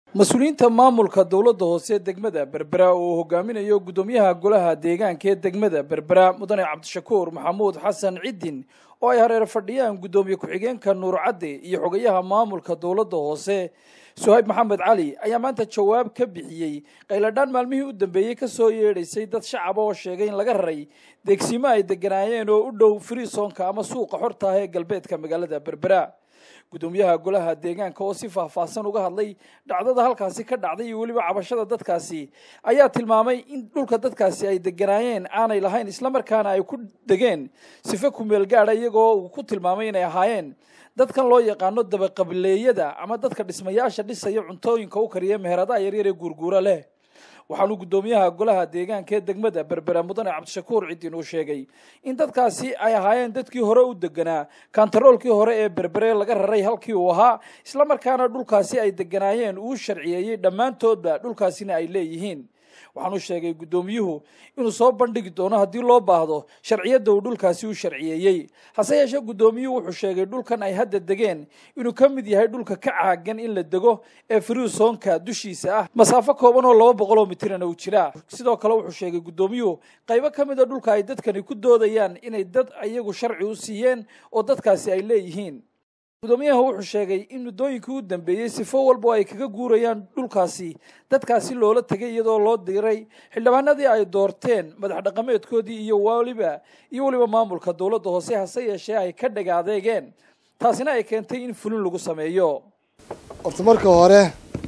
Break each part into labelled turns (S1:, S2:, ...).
S1: mas-uuliyiinta maamulka dowladda hoose degmada berbera oo hogaaminayo guddoomiyaha golaha deegaanka ee degmada berbera mudane cabdishakuur maxamuud xasan ciddin oo ay hareer fadhiyaan guddoomiye ku-xigeenka nuur cadde iyo xogayaha maamulka dowladda hoose suhayb maxamed cali ayaa maanta jawaab ka bixiyey qayladhaan maalmihii u dambeeyey ka soo yeedhaysay dad shacaba oo sheegay in laga raray deegsimo ay deganaayeen oo u dhow friisonka ama suuqa xorta ah ee galbeedka magaalada berbera guddoomiyaha golaha deegaanka oo si faahfaahsan uga hadlay dhacdada halkaasi ka dhacday iyo weliba cabashada dadkaasi ayaa tilmaamay in dhulka dadkaasi ay deganaayeen aanay lahayn islamarkaana ay ku degeen sife kumeel gaadha iyagoo uu ku tilmaamay inay ahaayeen dadkan loo yaqaano dabaqabileeyada ama dadka dhismayaasha dhisaya cuntooyinka u kariya meheradaha yaryar ee guurguura leh waxaanu guddoomiyaha golaha deegaanka ee degmada berbera mudane cabdishakuur ciddin uu sheegay in dadkaasi ay ahaayeen dadkii hore u deganaa kantaroolkii hore ee berbere laga raray halkii uu ahaa islamarkaana dhulkaasi ay deganaayeen uu sharciyeeyey dhammaantoodba dhulkaasina ay leeyihiin waxaanu sheegay guddoomiyuhu inuu soo bandhigi doono haddii loo baahdo sharciyadda uu dhulkaasi u sharciyeeyey hase yeeshee guddoomiyuhu wuxuu sheegay dhulkan ay hadda degeen inuu ka mid yahay dhulka ka caagan in la dego ee friisonka dushiisa ah masaafo kooban oo laba boqol oo mitirana uu jiraa sidoo kale wuxuu sheegay guddoomiyuhu qaybo ka mid a dhulka ay dadkani ku doodayaan inay dad iyagu sharci u siiyeen oo dadkaasi ay leeyihiin guddoomiyaha wuxuu sheegay in muddooyinkii u dambeeyey sifo walba ay kaga guurayaan dhulkaasi dadkaasi loola tegay iyadoo loo diray xildhibaanadii ay doorteen madax dhaqameedkoodii iyo waliba iyo weliba maamulka dowladda hoose hase yeeshee ay ka dhega adeegeen taasina ay keentay in fulin lagu sameeyo
S2: horta marka hore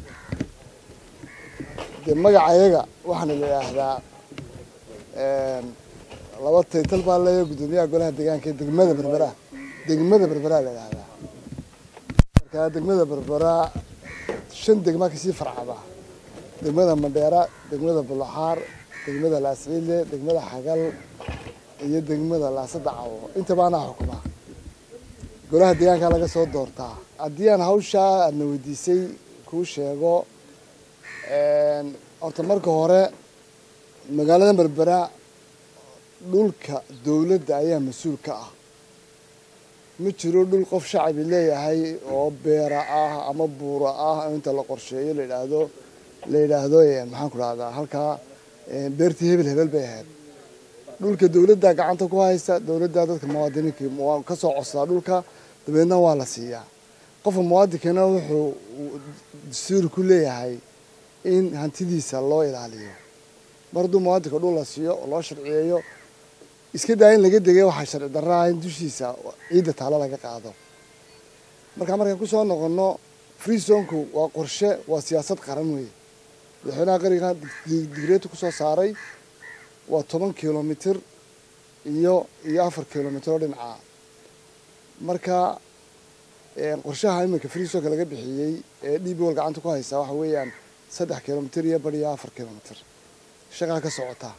S2: dee magacayaga waxaana la yidhaahdaa laba taytal baa leeya guddoomiyaha golaha deegaanka ee degmada berbera degmada berbera la yidhahdaa markaa degmada berbera shan degma kasii farcada degmada mandheera degmada bulaxaar degmada laasciile degmada xagal iyo degmada laasada cawo intaba anaa xukuma golaha deegaanka laga soo doortaa haddii aan hawshaa aadna weydiisay kuu sheego horta marka hore magaalada berbera dhulka dowladda ayaa mas-uul ka ah ma jiro dhul qof shacabi leeyahay oo beera ah ama buura ah inta la qorsheeyo la yidhaahdo la yidhaahdo maxaan ku dhahdaa halkaa beertii hebel hebel bay ahayd dhulka dowladda gacanta ku haysta dowladda dadka muwaadiniinka ka soo codsadaa dhulka dabeedna waa la siiyaa qofka muwaadinkana wuxuu dastuur ku leeyahay in hantidiisa loo ilaaliyo mar hadduu muwaadinka dhul la siiyo oo loo sharciyeeyo iska daa in laga degay waxaa sharci darraa in dushiisa ciidda taalo laga qaado markaa markaan kusoo noqono freesonku waa qorshe waa siyaasad qaran weeye madaxweynaha qaranka digreetu kusoo saaray waa toban kilomitr iyo iyo afar kilomitr oo dhinaca marka qorshaha iminka freesonka laga bixiyey ee d b wal gacanta ku haysaa waxa weeyaan saddex kilomitr iyo bar iyo afar kilomitr shaqaa ka socotaa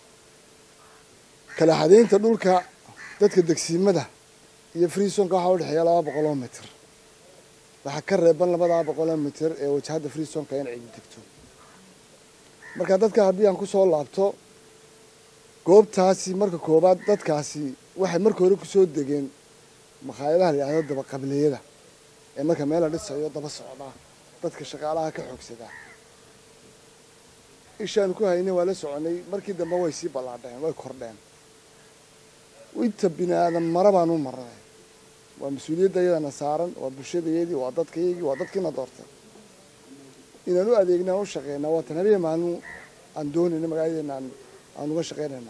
S2: kala xadaynta dhulka dadka degsiimada iyo freesonka waxaa udhexeeya laba boqol oo mitr waxaa ka reeban labadaa boqol oo mitr ee wajahadda freesonka in cidi degto marka dadka haddii aan kusoo laabto goobtaasi marka koowaad dadkaasi waxay marka hore kusoo degeen makhaayadaha la yidhahdo dabaqabileeyada ee marka meel la dhisayo daba socda dadka shaqaalaha ka xoogsadaa ishaanu ku haynay waa la soconay markii dambe way sii ballaadheen way kordheen inta bini aadan mara baan u marnay waa mas-uuliyadda iyadana saaran waa bulshadayadii waa dadkayagii waa dadkiina doortay inaan u adeegna aan u shaqeynaa waa tan habeen maalin aan doonayna magaaladeena aan aan uga shaqeynayna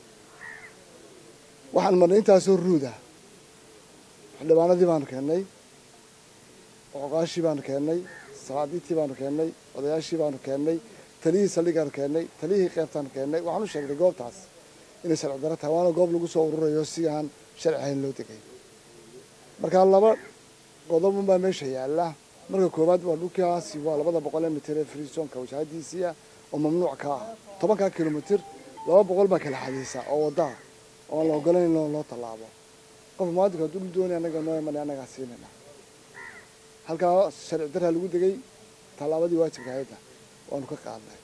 S2: waxaan marnay intaasoo ruuda xildhibaanadii baanu keennay oqoqaashii baanu keennay sabaadiintii baanu keennay odayaashii baanu keennay taliyihii saldhigaanu keennay taliyihii qeybtaanu keennay waxaan u sheegnay goobtaas inay sharci daro tahay waana goob lagu soo ururayo si aan sharci ahayn loo degay markaa laba qodob unbaa meesha yaalla marka koowaad waa dhulkaasi waa labada boqol ee mitir ee freesonka wajahadiisiia oo mamnuuc ka ah tobankaa kilomitr laba boqol baa kala xadaysa oo waddaa oo aan la ogolayn in loo tallaabo qof muwaadinka hadduu dhul doonay annaga noo imanay annagaa siinayna halkaa sharci daraa lagu degay tallaabadii waajibka hayadda waanu ka qaadnay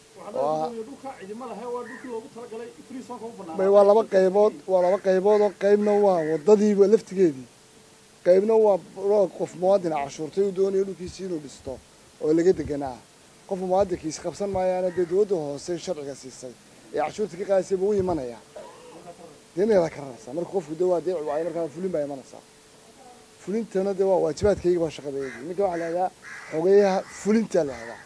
S2: waa laba qaybood waa laba qaybood oo qaybna waa wadadiiba laftigeedii qaybna waa qof muwaadina cashuurtay uu doonayo dhulkiisi inuu dhisto oo laga deganaa qofka muwaadinkiisa qabsan maayaana dee dowladda hoose sharciga siisay ee cashuurta ka qaadaysa buu u imanaya deemeeda ka raraysaa marka qofku de waa dee waayo markaa fulin baa imanaysaa fulintana dee waa waajibaadkayga baa shaqadeedii ninka waxaa la yidhahdaa xogeyaha fulintaa la yidhahdaa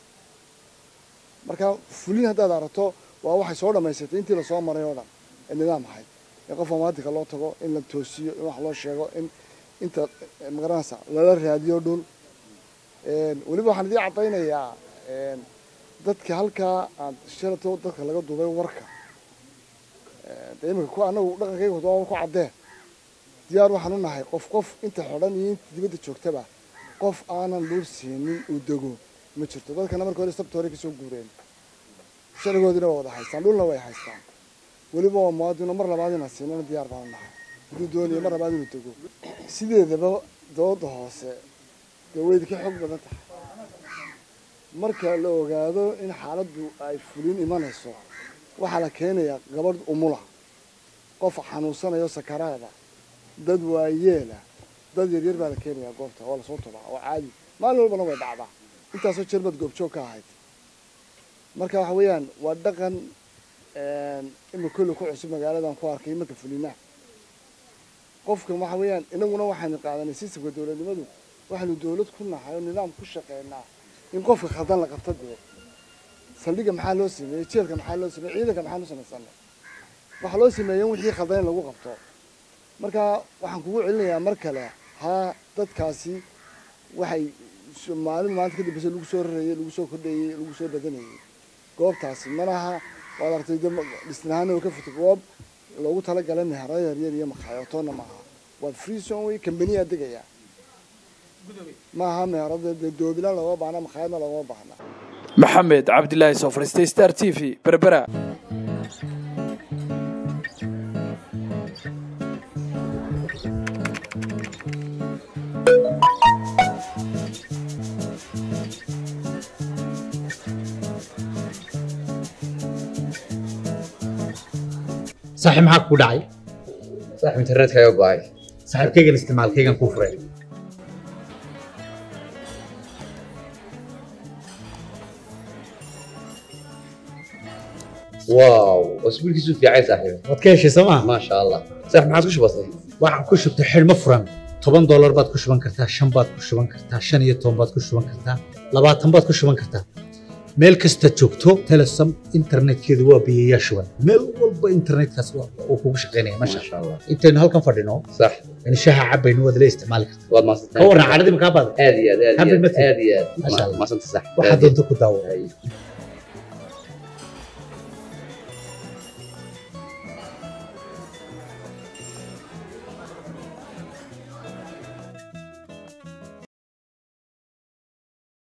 S2: marka fulin haddaad aragto waa waxay soo dhammaysatay intii lasoo maray oo dhan ee nidaam ahayd in qofka muwaadinka loo tago in la toosiyo in wax loo sheego in inta magaranaysa lala raadiyo dhul weliba waxaan idiin caddaynayaa dadka halkaa aad shalato dadka laga duubay warka de imika ku anagu dhaqankayga waa ku caddee diyaar waxaan u nahay qof qof inta xidhan iyo inta dibadda joogtaba qof aanan dhul siinin uu dego ma jirto dadkana marka hore sabta hore kasoo guureen sharcigoodina waa wada haystaan dhulna way haystaan weliba waa muwaadino mar labaad inaan siinana diyaar baan u nahay hadduu doonayo mar labaad inuu dego sideedaba dooda hoose dee waydi ka xoog badan tahay marka la ogaado in xaaladdu ay fulin imanayso waxaa la keenayaa gabadh umula qof xanuunsanayo sakaraada dad waayeela dad yaryar baa la keenayaa goobta waa lasoo tubaa oo caadi maalin walbana way dhacdaa intaasoo jermad goobjoog ka ahayd marka waxa weeyaan waa dhaqan ima kolle ku cusub magaaladan ku arkay marka fulinaha qofka waxa weeyaan inaguna waxaynu qaadanay sistamka dowladnimadu waxaynu dowlad ku nahay oo nidaam ku shaqeynaa in qofka khaldan la qabto dee saldhigga maxaa loo sameeyey jeelka maxaa loo sameeyey ciidanka maxaan u samaysanay waxaa loo sameeyey in wixii khaldan in lagu qabto marka waxaan kugu celinayaa mar kale haa dadkaasi waxay maalin maalinta kadambeysa lagu soo rarayey lagu soo kordhayey lagu soo badanayey goobtaasi malaha waad aragtay dhisnahaan oo ka fito goob loogu talagalay mehero yaryar iyo makhaayatoonna maaha waa free zone wey kambaniyaa degaya maaha meherada dee doobila looma baahna makhaayadna looma baahna
S1: maxamed cabdilaahi soo fariistay star t v berbera
S3: saaxiib maxaa kugu dhacay
S4: saaxiib internetka ayaa go'ay
S3: saaxiibkaygan isticmaalkaygan kuu furay
S4: waaw wasbiilkiisu fiicay saaxiib
S3: waad ka heshay sooma
S4: maasha allah saaxiib maxaad ku shubatay
S3: waxaan ku shubtay xidhmo furan toban doolar baad ku shuban kartaa shan baad ku shuban kartaa shan iyo toban baad ku shuban kartaa labaatan baad ku shuban kartaa meel kasta joogto telesom internetkeedu waa biyayaa shuban meel walba internetkaas uu kugu shaqaynaya masha
S4: maasha allah
S3: intaynu halkan fadhino
S4: sax
S3: yani shaha cabaynu waad la isticmaali kartaa
S4: waad
S3: ka
S4: maasantahay
S3: warran caadadii makaa baada
S4: aad iyo aad aad iyo
S3: Happy
S4: aad
S3: birthday.
S4: aad iyo
S3: Masha
S4: aad
S3: Allah.
S4: maasanta sax
S3: waxaad doonto ku daawo
S4: Ay.